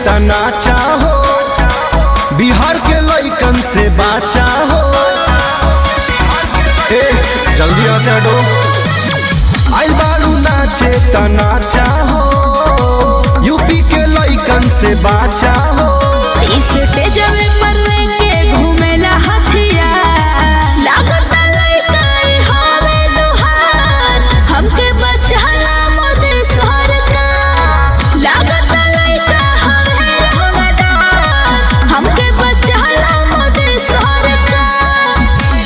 तना चाहो बिहार के लइकन से बाचा हो ए जल्दी यहाँ से हटो आइल बाड़ू नाचे तना चाहो यूपी के लइकन से बाचा हो इस तेजवे पर लेके घूमेला हथिया लागत लइका ई हवे लोहार हमके बचाला मोदी सरकार लागत लइका हवे रंगदार हमके बचाला मोदी सरकार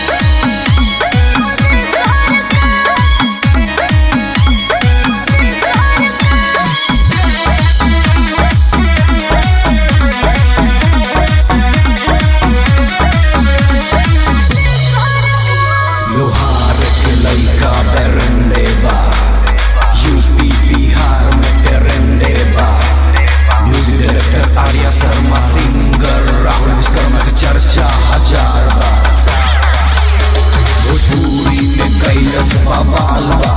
लोहार के लइका बेरंडे बा यूपी बिहार में बेरंडे बा music director Arya Sharma singer Rahul Vishwakarma के चर्चा हजार बा भोजपुरी में कैलस बवाल बा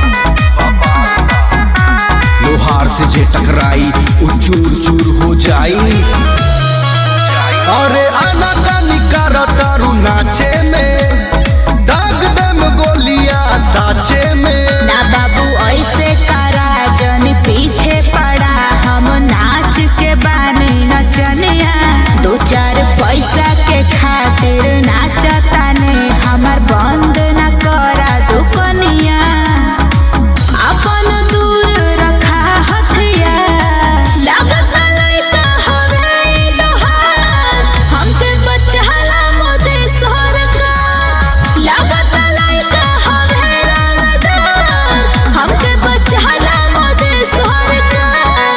लोहार से जे टकराई उ चूर चूर हो जाई अरे आना कानी करा तारू नाचे में दाग दम गोलियां साचे में ना बाबू ऐसे करा जन पीछे पड़ा हम नाच के बानी नचनिया दो चार पैसा के खातिर नाचता ने हमार बंद न करा दुकनिया अपन दूर रखा हथिया लागत लइका हवे ई लोहार हमके बचाला मोदी सरकार लागत लइका हवे रंगदार हमके बचाला मोदी सरकार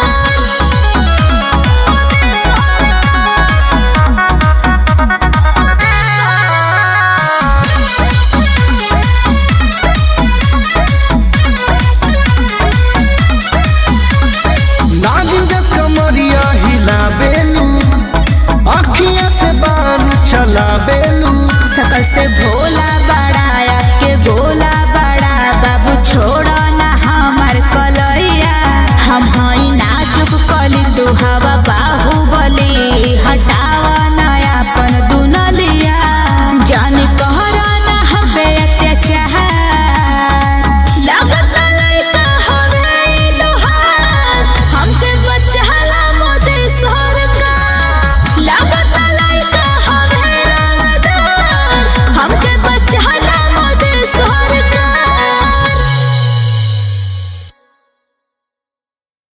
नागिन जस कमरिया हिला बेलू अखियां से बान चला बेलू सकल से भोला बड़ा के गोला बड़ा बाबू छोड़ा ना हमार कलैया हम हई नाजुक कली तू हवा बाहुबली हटावा ना अपन दुनलिया जान कहरा ना हबे अत्याचार लागत लइका हवे ई लोहार हमके बचाला मोदी सरकार लागत